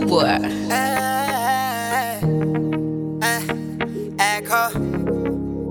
boy. Eh, eh, Echo.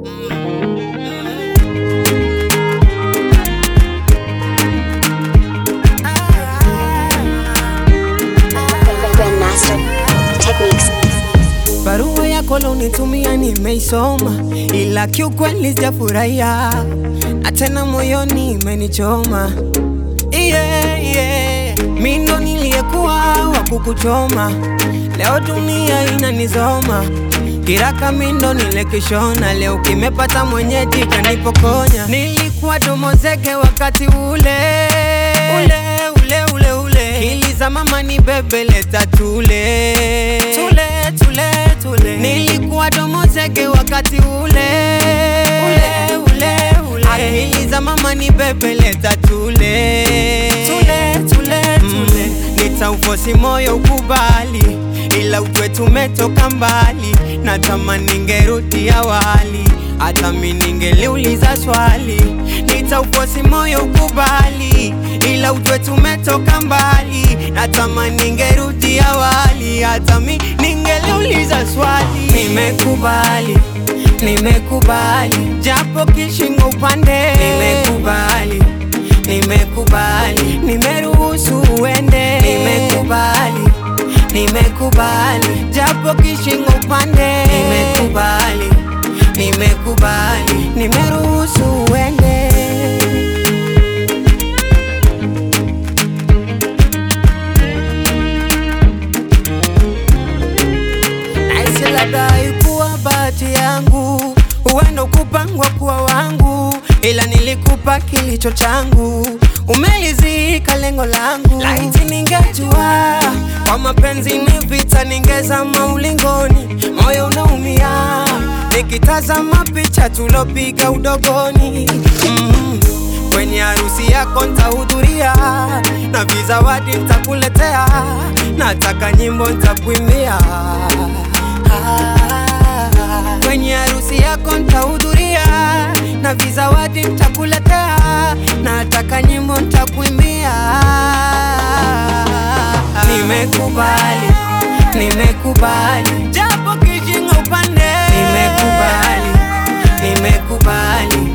Grandmaster Techniques. Barua yako lonitumia nimeisoma, ila kiukweli sijafurahia, na tena moyoni imenichoma. Yeah, yeah. Mi ndo niliyekuwa wa kukuchoma, leo dunia inanizoma. Kiraka mi ndo nilekishona, leo kimepata mwenyeji kanipokonya. Nilikuwa domo zege wakati ule ule ule ule ule, kiliza mama ni bebe leta tule tule tule tule, nilikuwa domo zege wakati ule ule ule ule, akiliza mama ni bebe leta tule tule tule tule, nitaufosi moyo ukubali, ila ujue tumetoka mbali, natamani ningerudi awali, hata mi ningeliuliza swali, nitaufosi moyo ukubali, ila ujue tumetoka mbali, natamani ningerudi awali, hata mi ningeliuliza swali, nimekubali nimekubali japo kishingo upande, nimekubali nimekubali, nimeruhusu uende, nimekubali nimekubali japo kishingo upande, nimekubali nimekubali, nimeruhusu uende. Naisi labda haikuwa bahati yangu, huenda kupangwa kuwa wangu, ila nilikupa kilicho changu, umelizika lengo langu. Laiti ningejua kwa mapenzi ni vita, ningezama ulingoni, moyo unaumia nikitazama picha tulopiga udogoni mm. Kwenye harusi yako nitahudhuria na vizawadi nitakuletea, nataka nyimbo nitakuimbia. Ah, Kwenye harusi yako nitahudhuria na vizawadi nitakuletea, nataka nyimbo nitakuimbia. Nimekubali, nimekubali, japo kijinga upande, nimekubali, nimekubali